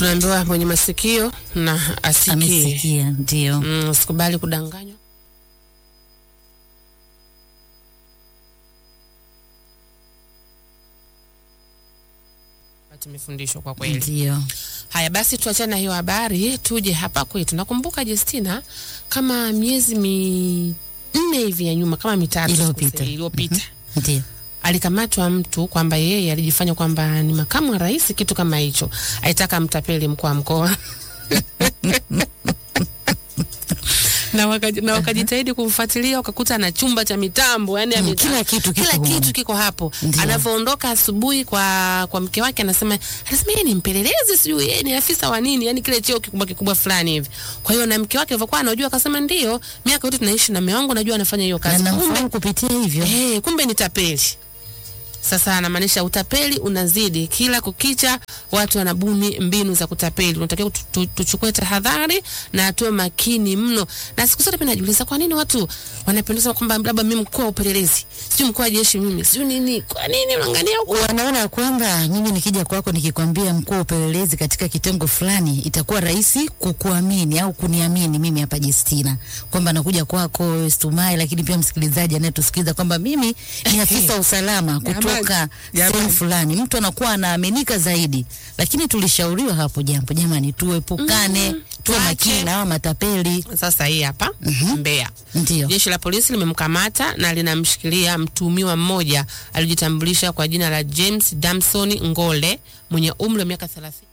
Tunaambiwa mwenye masikio na asikie. Amesikia, ndio. Mm, usikubali kudanganywa. Tumefundishwa kwa kweli. Ndio. Haya basi, tuachane na hiyo habari, tuje hapa kwetu. Nakumbuka Justina, kama miezi minne hivi ya nyuma, kama mitatu Iliyopita. sikosei, iliyopita Ndio. alikamatwa mtu kwamba yeye alijifanya kwamba ni makamu wa rais, kitu kama hicho, aitaka mtapeli mkuu wa mkoa na wakaji- na wakajitahidi kumfuatilia, wakakuta na chumba cha mitambo, yani Mm, kila kitu kiko kila humo. kitu kiko hapo. Ndio. Anavyoondoka asubuhi kwa kwa mke wake, anasema anasema yeye ni mpelelezi, sijui yeye ni afisa wa nini, yani kile cheo kikubwa kikubwa fulani hivi. Kwa hiyo na mke wake alivyokuwa anajua, akasema ndio, miaka yote tunaishi na mume wangu, najua anafanya hiyo Na kazi. Kumbe namfahamu kupitia hivyo. Eh, kumbe ni tapeli. Sasa anamaanisha utapeli unazidi kila kukicha, watu wanabuni mbinu za kutapeli. Unatakiwa tu- tu- tuchukue tahadhari na tuwe makini mno. Na siku zote pia najiuliza kwa nini watu wanapendeza kwamba labda mimi mkuu wa upelelezi, sijui mkuu wa jeshi mimi, sijui nini. Kwa nini unaangalia huko? Wanaona kwamba mimi nikija kwako nikikwambia mkuu wa upelelezi katika kitengo fulani, itakuwa rahisi kukuamini au kuniamini mimi hapa Justina, kwamba nakuja kwako wewe Stumai, lakini pia msikilizaji anayetusikiliza kwamba mimi ni afisa wa usalama kutoka Jamani. sehemu fulani, mtu anakuwa anaaminika zaidi. Lakini tulishauriwa hapo jambo, jamani, tuepukane, Mm, tuwe tuache. makini na hawa matapeli. Sasa hii hapa Mbeya. Ndio. Jeshi la polisi limemkamata na linamshikilia mtuhumiwa mmoja alijitambulisha kwa jina la James Damson Ngole mwenye umri wa miaka 30.